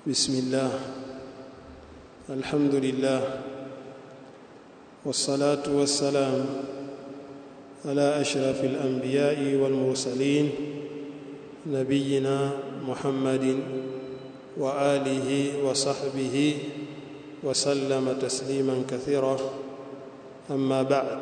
بسم الله الحمد لله والصلاة والسلام على أشرف الأنبياء والمرسلين نبينا محمد وآله وصحبه وسلم تسليما كثيرا أما بعد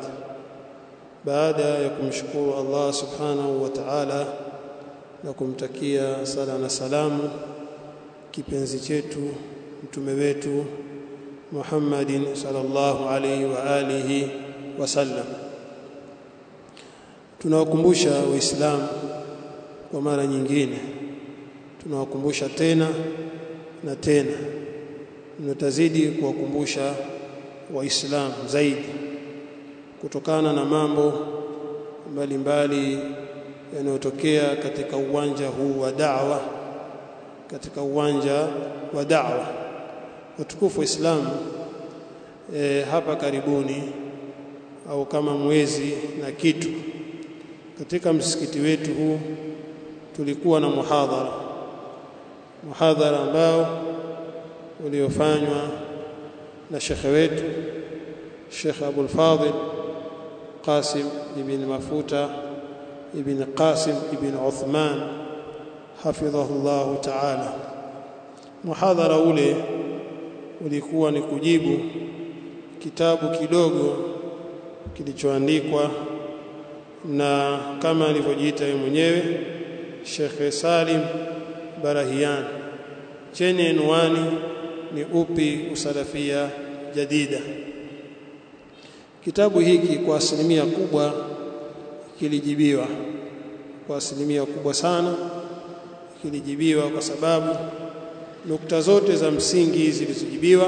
baada ya kumshukuru Allah subhanahu wa ta'ala na kumtakia sala na salamu kipenzi chetu mtume wetu Muhammadin sallallahu alaihi wa alihi wasallam tunawakumbusha waislamu kwa mara nyingine tunawakumbusha tena na tena tunatazidi kuwakumbusha waislamu zaidi kutokana na mambo mbalimbali yanayotokea katika uwanja huu wa da'wa katika uwanja wa da'wa watukufu wa Islam e, hapa karibuni au kama mwezi na kitu katika msikiti wetu huu tulikuwa na muhadhara muhadhara ambao uliofanywa na shekhe wetu Sheikh Abul Fadil Qasim ibn Mafuta ibn Qasim ibn Uthman hafidhahullah ta'ala muhadhara ule ulikuwa ni kujibu kitabu kidogo kilichoandikwa na kama alivyojiita yeye mwenyewe Sheikh Salim Barahian chenye anwani ni upi usalafia jadida kitabu hiki kwa asilimia kubwa kilijibiwa kwa asilimia kubwa sana kilijibiwa kwa sababu nukta zote za msingi zilizojibiwa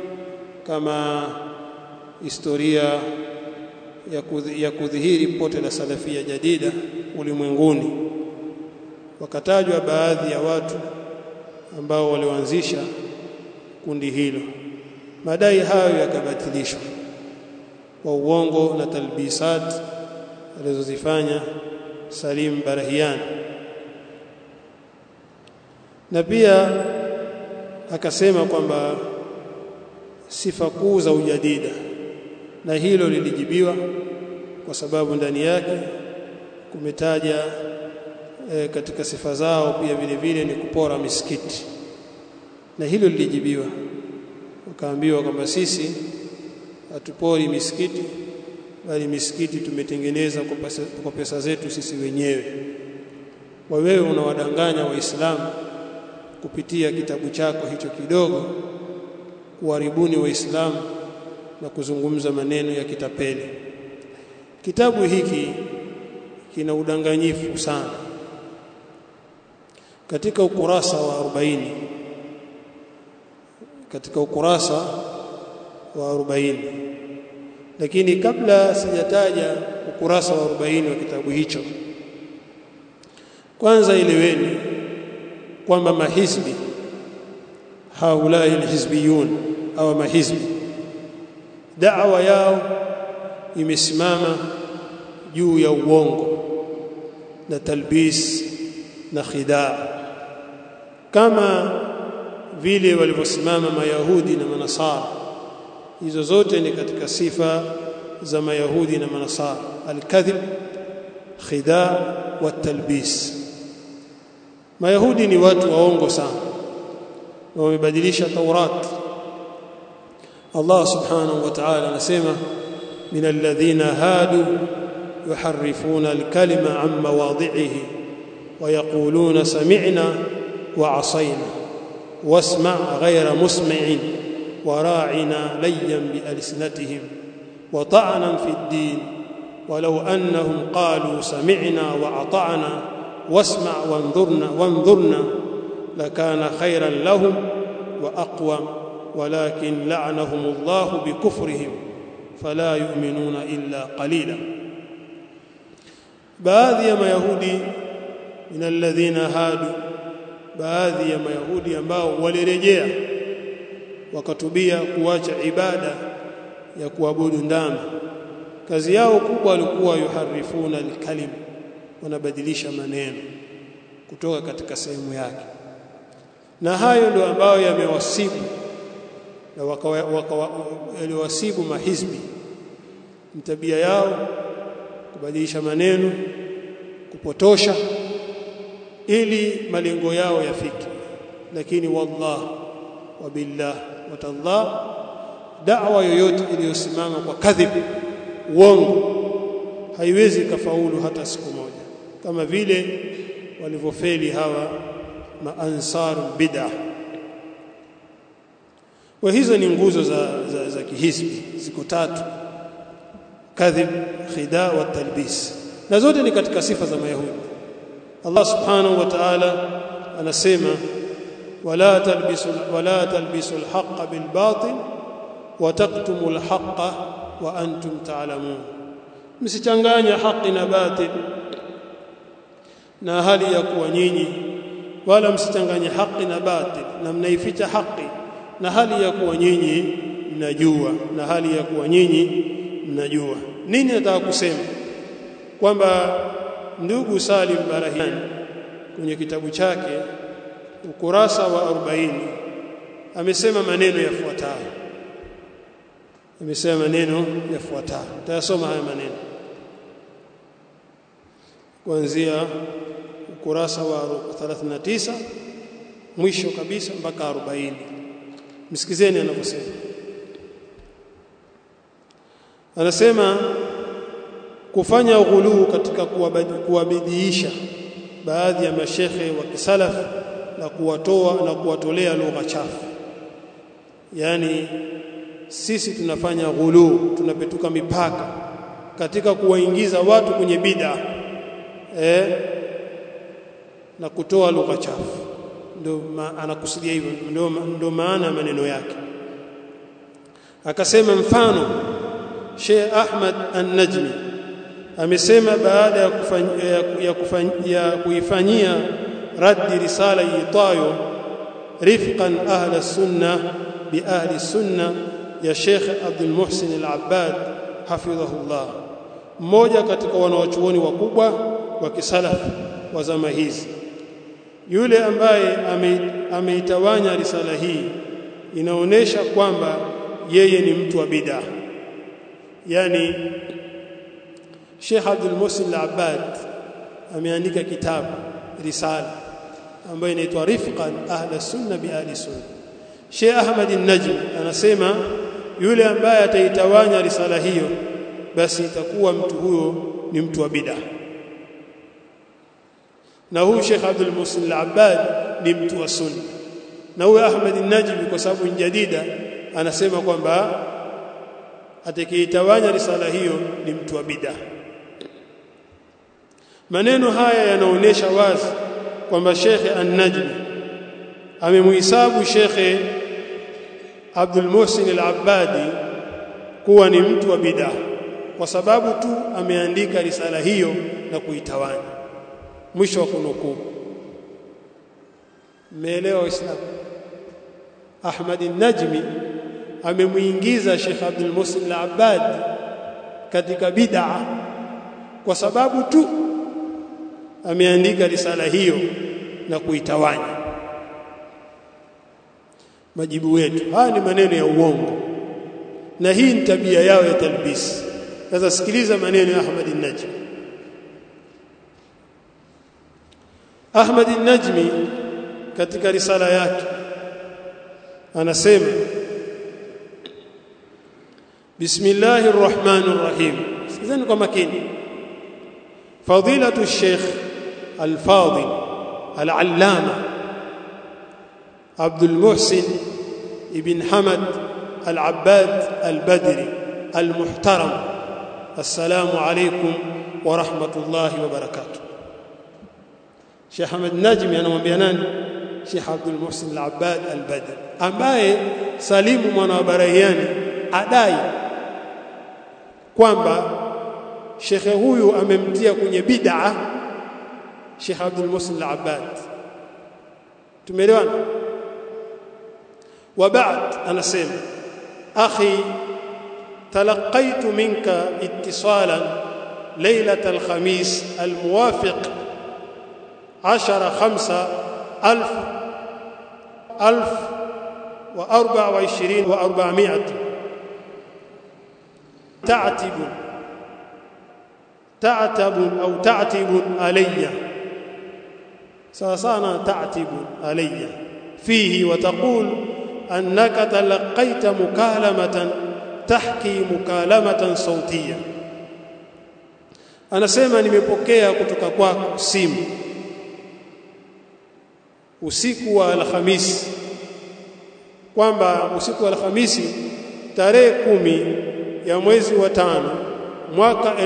kama historia ya, kudhi, ya kudhihiri pote la salafia jadida ulimwenguni wakatajwa baadhi ya watu ambao walioanzisha kundi hilo madai hayo yakabatilishwa kwa uongo na talbisat alizozifanya Salim Barahian na pia akasema kwamba sifa kuu za ujadida na hilo lilijibiwa kwa sababu ndani yake kumetaja e, katika sifa zao pia vile vile ni kupora misikiti na hilo lilijibiwa wakaambiwa kwamba sisi hatupori misikiti bali misikiti tumetengeneza kwa pesa, kwa pesa zetu sisi wenyewe kwa wewe unawadanganya waislamu kupitia kitabu chako hicho kidogo kuharibuni waislamu na kuzungumza maneno ya kitapeli kitabu hiki kina udanganyifu sana katika ukurasa wa 40 katika ukurasa wa 40 lakini kabla sijataja ukurasa wa 40 wa kitabu hicho kwanza eleweni kwamba mahizbi haulai alhizbiyun au mahizbi da'wa yao imesimama juu ya uongo na talbis na khidaa kama vile walivyosimama mayahudi na manasara hizo zote ni katika sifa za mayahudi na manasara alkadhib khidaa wa talbis mayahudi ni watu waongo sana na wamebadilisha taurat Allah subhanahu wa ta'ala anasema min alladhina hadu yuharrifuna alkalima an mawadhi'ihi wa yaquluna sami'na wa 'asayna wasma' ghayra musmi'in وراعنا ليا بألسنتهم وطعنا في الدين ولو أنهم قالوا سمعنا وأطعنا واسمع وانظرنا وانظرنا لكان خيرا لهم وأقوم ولكن لعنهم الله بكفرهم فلا يؤمنون إلا قليلا baadhi ya mayahudi min alladhina hadu baadhi ya mayahudi ambao walirejea wakatubia kuacha ibada ya kuabudu ndama kazi yao kubwa walikuwa yuharifuna alkalim wanabadilisha maneno kutoka katika sehemu yake na hayo ndio ambayo yamewasibu na yaliwasibu mahizbi tabia yao kubadilisha maneno kupotosha ili malengo yao yafike lakini wallah wa billah wa tallah da'wa yoyote iliyosimama kwa kadhib uongo haiwezi kafaulu hata siku moja kama vile walivyofeli hawa maansar bid'ah wa hizo ni nguzo za, za, za kihisbi ziko tatu kadhib khida wa talbis na zote ni katika sifa za mayahudi Allah subhanahu wa ta'ala anasema wala talbisu wala talbisu alhaqqa bilbatil wa taqtumu alhaqqa wa antum ta'lamun msichanganya haki na batil na hali ya kuwa nyinyi wala msichanganye haki na batil na mnaificha haki na hali ya kuwa nyinyi mnajua na hali ya kuwa nyinyi mnajua nini nataka kusema kwamba ndugu Salim Barahiani kwenye kitabu chake ukurasa wa 40 amesema maneno yafuatayo amesema maneno yafuatayo tayasoma haya maneno kuanzia ukurasa wa 39 mwisho kabisa mpaka 40 msikizeni anavyosema anasema kufanya ghuluu katika kuwabidiisha baadhi ya mashekhe wa kisalaf na kuwatoa na kuwatolea lugha chafu yani sisi tunafanya ghuluu tunapetuka mipaka katika kuwaingiza watu kwenye bid'a eh na kutoa lugha chafu ndio anakusudia hivyo ndio ndio maana ya maneno yake akasema mfano Sheikh Ahmad An-Najmi amesema baada ya kufanyia ya, kufanya, ya kuifanyia raddi risala iitayo rifqan ahla sunna bi ahli sunna ya Sheikh Abdul Muhsin Al-Abbad hafidhahullah mmoja katika wanawachuoni wakubwa wa kisalafu wa zama hizi yule ambaye ameitawanya ame risala hii inaonesha kwamba yeye ni mtu wa bid'a yani Sheikh Abdul Muhsin Al-Abbad ameandika kitabu risala ambayo inaitwa Rifqan Ahla Sunna bi Ahli Sunna Sheikh Ahmad An-Najm anasema yule ambaye ataitawanya risala hiyo basi itakuwa mtu huyo ni mtu wa bid'a na huyu Sheikh Abdul Muhsin Al-Abbad ni mtu wa sunna na huyu Ahmad An-Najmi kwa sababu jadida anasema kwamba atakayeitawanya risala hiyo ni mtu wa bid'a maneno haya yanaonesha wazi kwamba Sheikh An-Najmi amemhisabu Sheikh Abdul Muhsin Al-Abbadi kuwa ni mtu wa bid'a kwa sababu tu ameandika risala hiyo na kuitawanya mwisho wa kunukuu mmeelewa waislamu Ahmad Najmi amemuingiza Sheikh Abdul Muhsin Al-Abbad katika bid'a kwa sababu tu ameandika risala hiyo na kuitawanya majibu wetu haya ni maneno ya uongo na hii ni tabia yao ya talbis sasa sikiliza maneno ya Ahmad Najmi Ahmad Najmi katika risala yake anasema Bismillahir Rahmanir Rahim sikizeni kwa makini Fadilatu Sheikh Al-Fadil Al-Allama Abdul Muhsin Ibn Hamad Al-Abbad Al-Badri Al-Muhtaram Assalamu alaykum wa rahmatullahi wa barakatuh Sheikh Ahmed Najmi anamwambia nani Sheikh Abdul Muhsin Al-Abbad Al-Badr ambaye Salimu mwana wa Barahiani adai kwamba shekhe huyu amemtia kwenye bid'a Sheikh Abdul Muhsin Al-Abbad tumeelewana وبعد anasema akhi تلقيت منك اتصالا ليلة الخميس الموافق عشر خمسة ألف alf wa arba wa ishirini wa arba'mi'at ta'tibun ta'tabun au ta'tibun alayya sawa sana ta'tibun alayya fihi wa taqul annaka talaqaita mukalamatan tahki mukalamatan sautia anasema nimepokea kutoka kwako simu usiku wa alhamisi kwamba usiku wa alhamisi tarehe kumi ya mwezi wa tano mwaka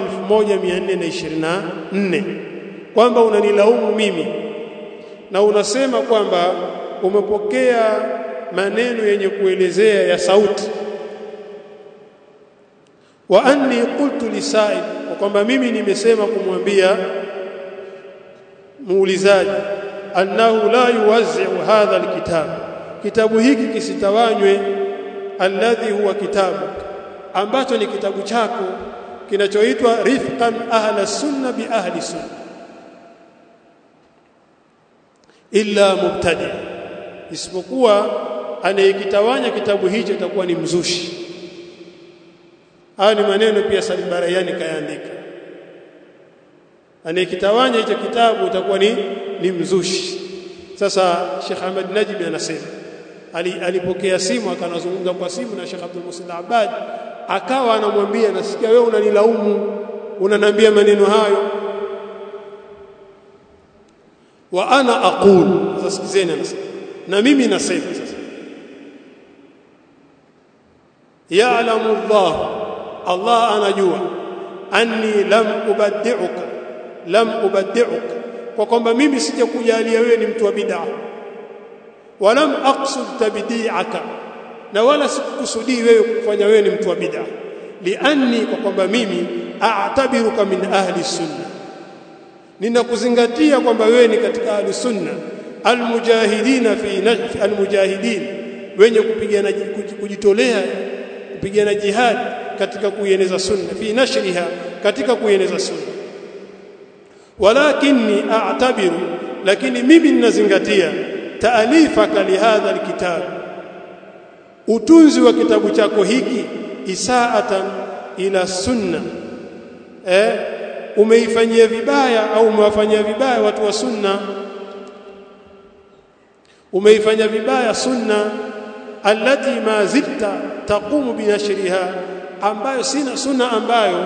1424 kwamba unanilaumu mimi na unasema kwamba umepokea maneno yenye kuelezea ya sauti wa anni qultu lisaib kwamba mimi nimesema kumwambia muulizaji annahu la yuwazzi'u hadha alkitab kitabu hiki kisitawanywe alladhi huwa kitabu ambacho ni kitabu chako kinachoitwa rifqan ahla sunna bi ahli sunna illa mubtadi isipokuwa anayekitawanya kitabu hicho itakuwa ni mzushi haya ni maneno pia Salim Barayani kayaandika anayekitawanya hicho kitabu itakuwa ni ni mzushi sasa Sheikh Ahmad Najib anasema alipokea simu akanazungumza kwa simu na Sheikh Abdul Musin Abad akawa anamwambia nasikia wewe unanilaumu unanambia maneno hayo wa ana aqul sasa sikizeni anasema na mimi nasema sasa ya'lamu Allah Allah anajua anni lam ubaddi'uka lam ubaddi'uka kwa kwamba mimi sijakujalia wewe ni mtu wa bid'a walam aqsud tabdi'aka na wala sikukusudii wewe kufanya wewe ni mtu wa bid'a lianni kwa kwamba mimi a'tabiruka min ahli sunna ninakuzingatia kwamba wewe ni katika ahli sunna almujahidina fi almujahidin wenye kupigana kujitolea kupigana jihad katika kuieneza sunna fi nashriha katika kuieneza sunna walakinni a'tabiru lakini mimi ninazingatia taalifaka lihadha alkitab utunzi wa kitabu chako hiki isaatan ila sunna eh umeifanyia vibaya au umewafanyia vibaya watu wa sunna umeifanya vibaya sunna allati ma zilta taqumu binashriha ambayo sina sunna ambayo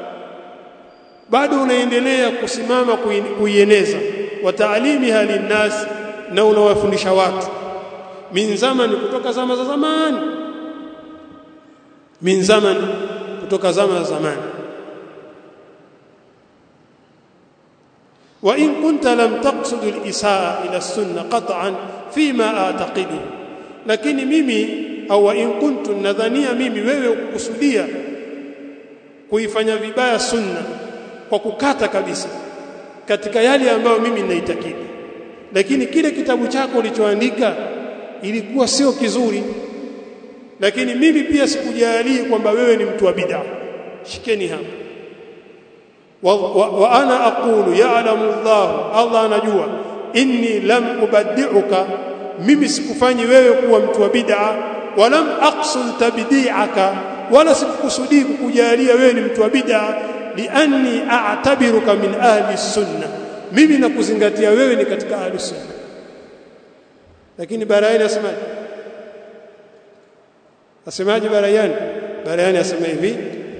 bado unaendelea kusimama kuieneza wa taalimiha linnas na unawafundisha watu min zamani kutoka zama za zamani min zamani kutoka zama za zamani wa in kunta lam taqsud al-isaa ila as-sunnah qat'an fima a'taqidu lakini mimi au wa in kuntu nadhania mimi wewe ukukusudia kuifanya vibaya sunna kwa kukata kabisa katika yale ambayo mimi ninaitakidi lakini kile kitabu chako ulichoandika ilikuwa sio kizuri lakini mimi pia sikujalii kwamba wewe ni mtu wa bid'a shikeni hapa wa, wa, wa ana aqulu ya'lamu Allah Allah anajua inni lam ubaddi'uka mimi sikufanyi wewe kuwa mtu wa bid'a walam aqsul tabdi'aka wala sikukusudii kukujalia wewe ni mtu wa bid'a lianni a'tabiruka min ahli sunna mimi nakuzingatia wewe ni katika ahli sunna lakini barayani asemaje asemaje barayani barayani asema hivi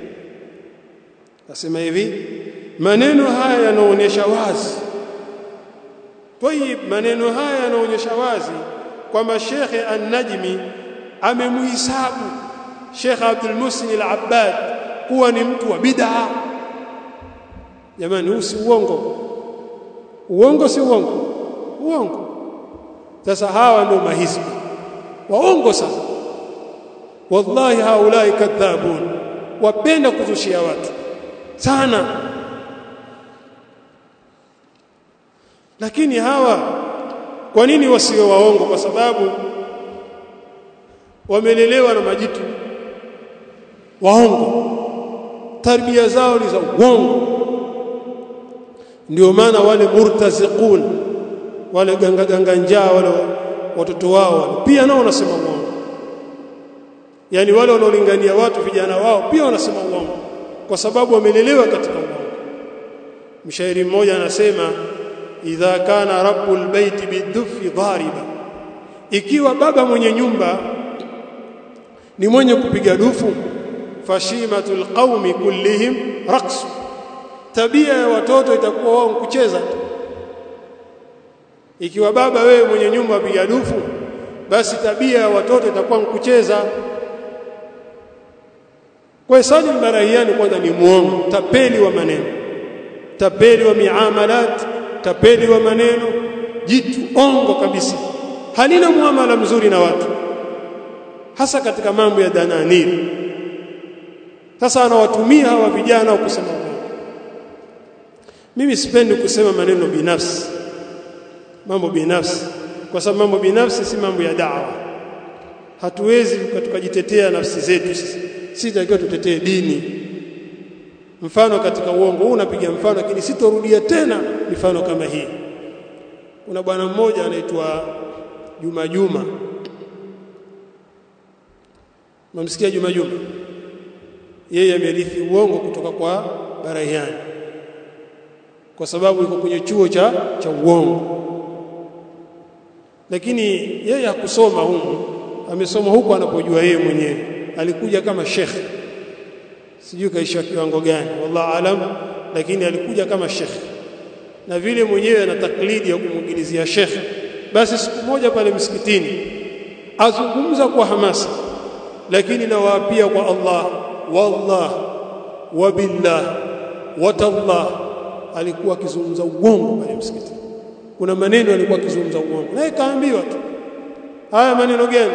asema hivi maneno haya yanaonyesha wazi tayib maneno haya yanaonyesha wazi kwamba Sheikh An-Najmi amemuhisabu Sheikh Abdul Musin Al-Abbad kuwa ni mtu wa bid'a jamani huu si uongo uongo si uongo uongo sasa hawa ndio mahizbi waongo sana wallahi haulai kadhabun wapenda kuzushia watu sana lakini hawa kwa nini wasiwe waongo kwa sababu wamelelewa na majitu waongo tarbia zao ni za uongo ndio maana wale murtaziqun wale ganga ganga njaa wale watoto wao wale pia nao wanasema uongo yani wale wanaolingania watu vijana wao pia wanasema uongo kwa sababu wamelelewa katika uongo mshairi mmoja anasema idha kana rabbul baiti bidufi dhariba ikiwa baba mwenye nyumba ni mwenye kupiga dufu fashimatul qaumi kullihim raqs tabia ya watoto itakuwa wao kucheza tu ikiwa baba wewe mwenye nyumba apiga dufu basi tabia ya watoto itakuwa kucheza kwa Salim Barahiani kwanza ni muongo tapeli wa maneno tapeli wa miamalat tapeli wa maneno jitu ongo kabisa halina muamala mzuri na watu hasa katika mambo ya dananiri sasa anawatumia hawa vijana kusema uongo mimi sipendi kusema maneno binafsi mambo binafsi kwa sababu mambo binafsi si mambo ya dawa hatuwezi tukajitetea nafsi zetu sisi sisi takiwa tutetee dini mfano katika uongo huu unapiga mfano lakini sitorudia tena mifano kama hii kuna bwana mmoja anaitwa Juma Juma Mamsikia Juma Juma yeye amerithi uongo kutoka kwa Barahiani kwa sababu yuko kwenye chuo cha cha uongo lakini yeye hakusoma humu amesoma huko anapojua yeye mwenyewe alikuja kama shekhe sijui kaisha kiwango gani wallahu alam lakini alikuja kama shekhe na vile mwenyewe ana taklidi ya kumwingilizia shekhe basi siku moja pale msikitini azungumza kwa hamasa lakini nawaapia kwa Allah wallah wabillah watallah alikuwa akizungumza uongo pale msikitini kuna maneno alikuwa akizungumza uongo naye kaambiwa tu haya maneno gani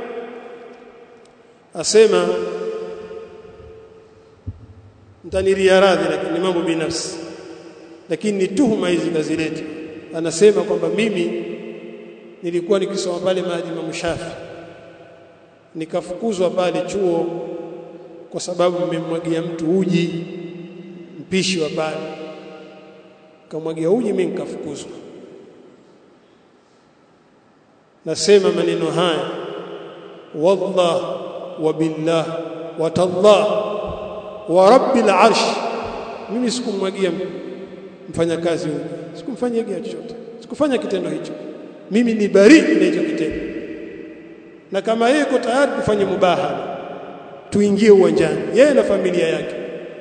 asema mtaniria radhi lakini mambo binafsi lakini ni tuhuma hizi kazileta anasema kwamba mimi nilikuwa nikisoma pale maji Imam Shafi nikafukuzwa pale chuo kwa sababu mmemwagia mtu uji mpishi wa pale kamwagia uji mimi nikafukuzwa nasema maneno haya wallah wa billah wa tallah wa rabbil arsh mimi sikumwagia mfanyakazi huyu sikumfanyia chochote sikufanya kitendo hicho mimi ni bari na hicho kitendo na kama yeye yuko tayari kufanya mubahala tuingie uwanjani yeye na familia yake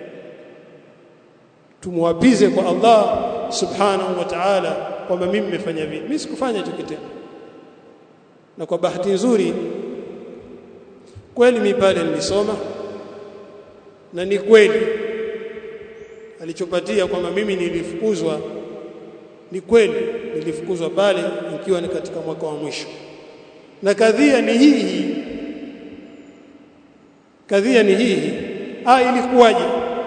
tumwapize kwa Allah subhanahu wa ta'ala kwamba mimi nimefanya vile mimi sikufanya hicho kitendo na kwa bahati nzuri kweli mimi pale nilisoma na ni kweli alichopatia kwamba mimi nilifukuzwa ni kweli nilifukuzwa pale nikiwa ni katika mwaka wa mwisho na kadhia ni hii hii kadhia ni hii hii ah ilikuwaje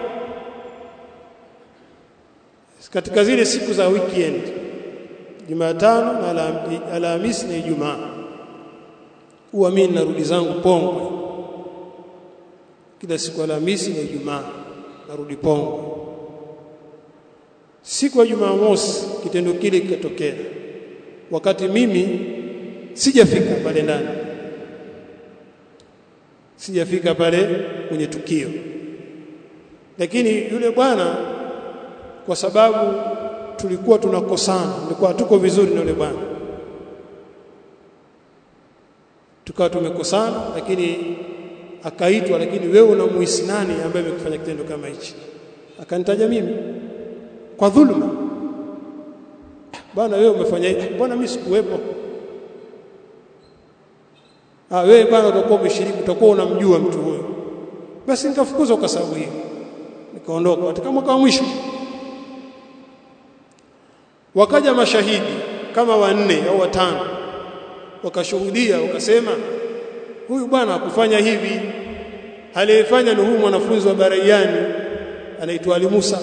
katika zile siku za weekend Jumatano na Alhamisi na Ijumaa huwa mimi narudi zangu Pongwe kila siku Alhamisi na Ijumaa narudi Pongwe siku ya Jumamosi kitendo kile kikatokea wakati mimi sijafika pale ndani sijafika pale kwenye tukio lakini yule bwana kwa sababu tulikuwa tunakosana tulikuwa tuko vizuri na yule bwana tukawa tumekosana lakini akaitwa lakini wewe unamuhisi nani ambaye amekufanya kitendo kama hichi akanitaja mimi kwa dhulma bwana wewe umefanya hivi bwana mimi sikuwepo ah wewe bwana utakuwa umeshiriki utakuwa unamjua mtu huyo basi nikafukuzwa kwa sababu hiyo nikaondoka katika mwaka wa mwisho wakaja mashahidi kama wanne au watano wakashuhudia wakasema huyu bwana hakufanya hivi aliyefanya ni huyu mwanafunzi wa Baraiani anaitwa Ali Musa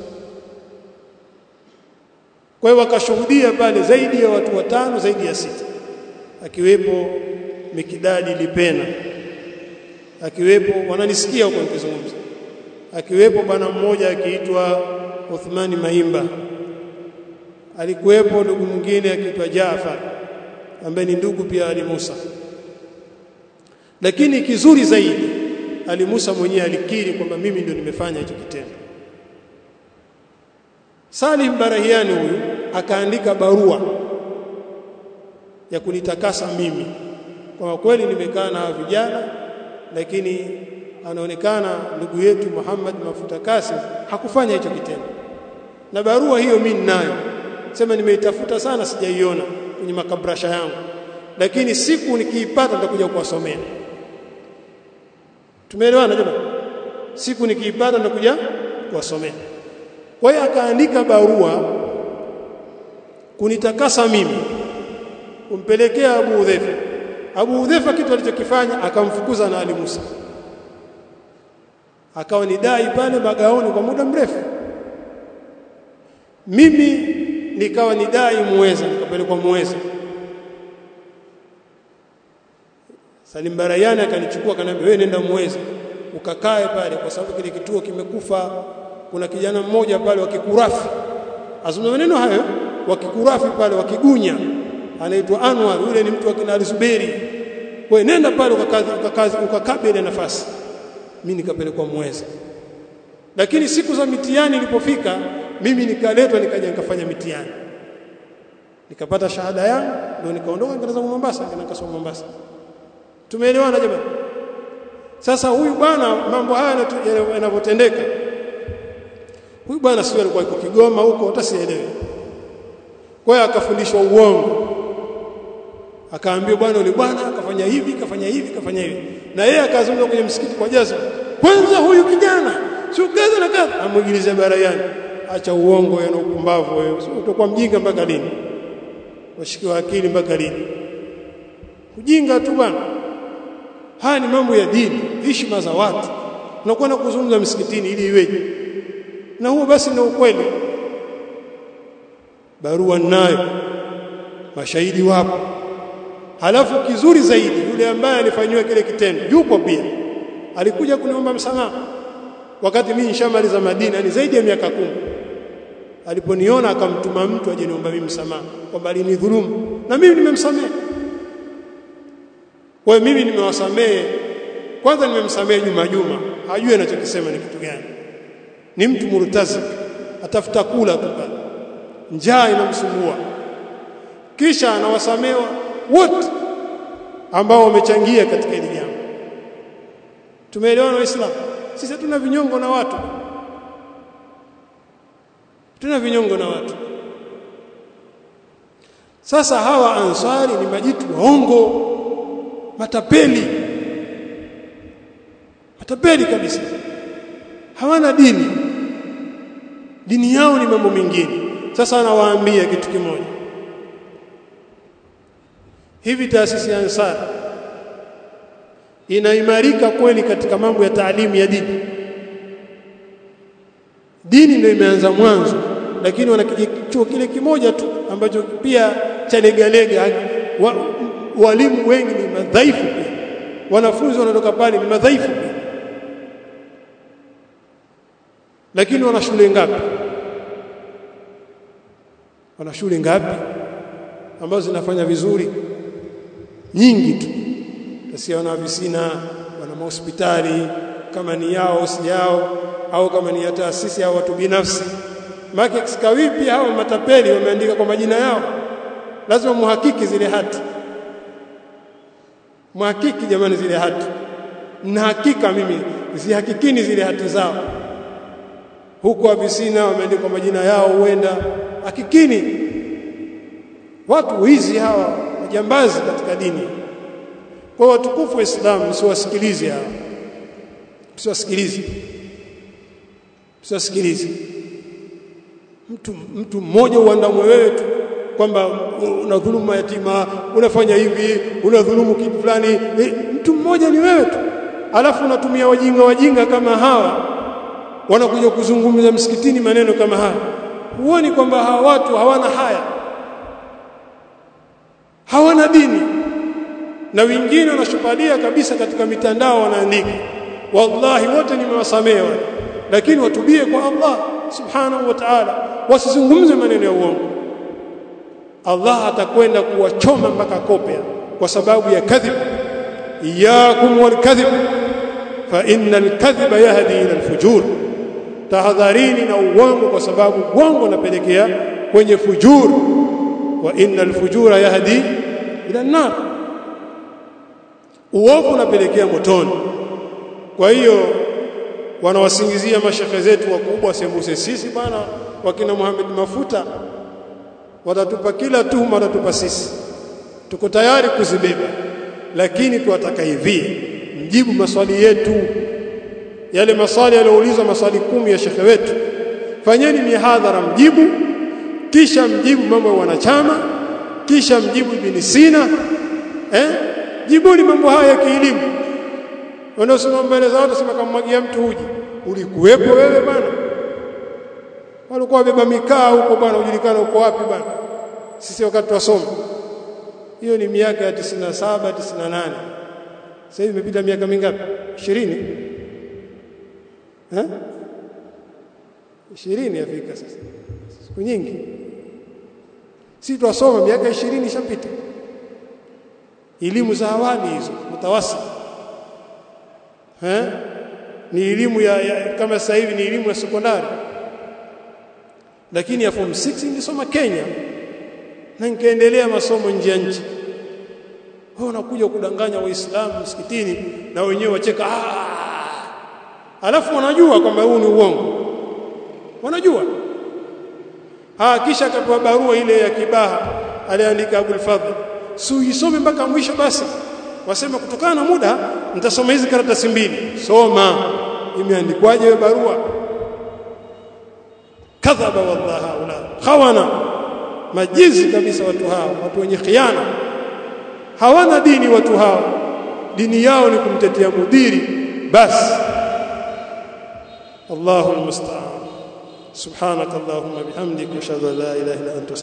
kwa hiyo wakashuhudia pale zaidi ya watu watano zaidi ya sita akiwepo Mikidadi Lipena akiwepo wananisikia huko nikizungumza akiwepo bwana mmoja akiitwa Uthmani Maimba alikuwepo ndugu mwingine akiitwa Jaafar ambaye ni ndugu pia Ali Musa lakini kizuri zaidi Ali Musa mwenyewe alikiri kwamba mimi ndio nimefanya hicho kitendo Salim Barahiani huyu akaandika barua ya kunitakasa mimi kwa kweli nimekaa na vijana lakini anaonekana ndugu yetu Muhammad Mafuta Kasim hakufanya hicho kitendo na barua hiyo mimi ninayo sema nimeitafuta sana sijaiona kwenye makabrasha yangu lakini siku nikiipata nitakuja kuwasomea tumeelewana jamani siku nikiipata nitakuja kuwasomea kwa hiyo akaandika barua kunitakasa mimi kumpelekea Abu Udhaifa Abu Udhaifa kitu alichokifanya akamfukuza na Ali Musa akawa ni dai pale magaoni kwa muda mrefu mimi nikawa ni dai muweza nikapelekwa muweza Salim Barayani akanichukua akaniambia wewe nenda muweza ukakae pale kwa sababu kile kituo kimekufa kuna kijana mmoja pale wa Kikurafi azungumza maneno hayo wa Kikurafi pale wa Kigunya anaitwa Anwar yule ni mtu wa kina Zuberi wewe nenda pale ukakazi ukakazi ukakabe ile nafasi mimi nikapelekwa muweza lakini siku za mitihani ilipofika mimi nikaletwa nikaja nikafanya mitihani nikapata shahada yangu ndio nikaondoka nikaenda zangu Mombasa nikaenda kasoma Mombasa tumeelewana jamani sasa huyu bwana mambo haya yanavyotendeka huyu bwana sio alikuwa yuko Kigoma huko hata sielewi kwa hiyo akafundishwa uongo akaambiwa bwana yule bwana akafanya hivi kafanya hivi kafanya hivi na yeye akazungumza kwenye msikiti kwa jaza kwanza huyu kijana sio kaza na kaza amwigilize barayani acha uongo na upumbavu wewe utakuwa mjinga mpaka lini washikiwa akili mpaka lini ujinga tu bwana haya ni mambo ya dini heshima za watu unakwenda kuzungumza msikitini ili iweje na huo basi ndio ukweli barua nayo mashahidi wapo halafu kizuri zaidi yule ambaye alifanywa kile kitendo yupo pia alikuja kuniomba msamaha wakati mimi nishamaliza Madina ni zaidi ya miaka kumi aliponiona akamtuma mtu aje niomba mimi msamaha kwamba alinidhulumu na mimi nimemsamehe kwa mimi nimewasamehe kwanza nimemsamehe Juma Juma hajui anachokisema ni kitu gani ni mtu murtazik atafuta kula tu pale njaa inamsumbua kisha anawasamewa wote ambao wamechangia katika hili jambo tumeelewana waislamu sisi tuna vinyongo na watu tuna vinyongo na watu sasa hawa ansari ni majitu waongo matapeli matapeli kabisa hawana dini dini yao ni mambo mengine sasa anawaambia kitu kimoja hivi taasisi ya ansari inaimarika kweli katika mambo ya taalimu ya dini dini ndio imeanza mwanzo lakini wana chuo kile kimoja tu ambacho pia cha legalega wa, walimu wengi ni madhaifu pia wanafunzi wanatoka pale ni madhaifu pia lakini wana shule ngapi wana shule ngapi ambazo zinafanya vizuri nyingi tu sasa wana visina wana mahospitali kama ni yao si yao au kama ni ya taasisi au watu binafsi maki sikawipi hao matapeli wameandika kwa majina yao lazima muhakiki zile hati muhakiki jamani zile hati na hakika mimi zihakikini zile hati zao huko afisina wameandika majina yao huenda hakikini watu hizi hawa majambazi katika dini kwa watukufu wa Islam msiwasikilize hawa msiwasikilize msiwasikilize mtu mtu mmoja uandamwe wewe tu kwamba unadhulumu mayatima unafanya hivi unadhulumu kitu fulani e, mtu mmoja ni wewe tu alafu unatumia wajinga wajinga kama hawa wanakuja kuzungumza msikitini maneno kama haya huoni kwamba hawa watu hawana haya hawana dini na wengine wanashupalia kabisa katika mitandao wanaandika wallahi wote nimewasamehe wale lakini watubie kwa Allah subhanahu wa ta'ala wasizungumze maneno ya uongo Allah atakwenda kuwachoma mpaka kopea kwa sababu ya kadhib iyakum walkadhib fa innal kadhiba yahdi ila alfujur tahadharini na uongo kwa sababu uongo unapelekea kwenye fujur wa innal fujura yahdi ila an-nar uovu unapelekea motoni kwa hiyo wanawasingizia mashekhe zetu wakubwa sembuse sisi bwana wakina Muhammad Mafuta watatupa kila tuhuma watatupa sisi tuko tayari kuzibeba lakini tuwataka hivi mjibu maswali yetu yale maswali yaliyoulizwa maswali kumi ya shekhe wetu fanyeni mihadhara mjibu kisha mjibu mambo ya wanachama kisha mjibu ibn Sina eh jibuni mambo haya ya kielimu wanaosema mbele za watu sema kamwagia mtu uji ulikuwepo wewe bwana walikuwa wabeba mikaa huko bwana ujulikana uko wapi bwana sisi wakati twasoma hiyo ni miaka ya 97 98 sasa hivi imepita miaka mingapi 20 eh 20 yafika sasa siku nyingi sisi twasoma miaka 20 ishapita elimu za awali hizo mutawasi eh ni elimu ya, ya kama sasa hivi ni elimu ya sekondari lakini ya form 6 nilisoma Kenya na nikaendelea masomo nje ya nchi wao wanakuja kudanganya waislamu msikitini na wenyewe wacheka ah alafu wanajua kwamba huu ni uongo wanajua ah kisha akapewa barua ile ya kibaha aliandika Abul Fadhl si uisome mpaka mwisho basi wasema kutokana na muda nitasoma hizi karatasi mbili soma imeandikwaje hiyo barua kadhaba wallahi haula khawana majizi kabisa watu hao watu wenye khiana hawana dini watu hao dini yao ni kumtetea mudiri basi Allahu almusta'an subhanakallahumma bihamdika ashhadu an la ilaha illa anta